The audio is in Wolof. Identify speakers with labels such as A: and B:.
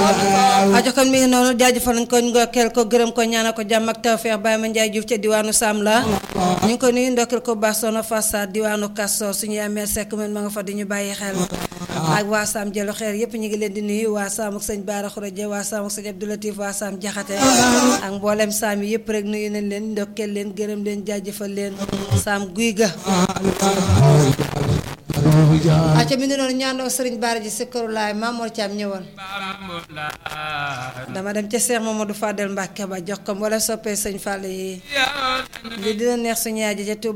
A: ajo kon mi ngi noonu jaajëfal nañ ko ndokkeel ko gërëm ko ñaanal ko jàmm ak tawfeex Baye Ma Ndiaye Diouf ca diwaanu Sam la ñu ngi ko nuyu ndokkeel ko baax soxna Fassa diwaanu Kastoor suñu amee sekk man ma nga fa di ñu bàyyi xel ak waa Sam jëlu xeer yépp ñu ngi leen di nuyu waa Sam ak sëñ Baara Xuraje waa Sam ak sëñ Abdoulatif waa Sam Jaxate ak mboolem Sam yi yépp rek nuyu nañ leen ndokkeel leen gërëm leen jaajëfal leen Sam guy ga acca mi ngi noonu ñaandoo sëriñ Baara ji sikkaru laay Mamour Thiam ñëwoon dama dem ca Cheikh Mamadou Fadel Mbacke ba jox ko wala soppee sëñ Fall yi li dina neex suñu yaay ji ca Touba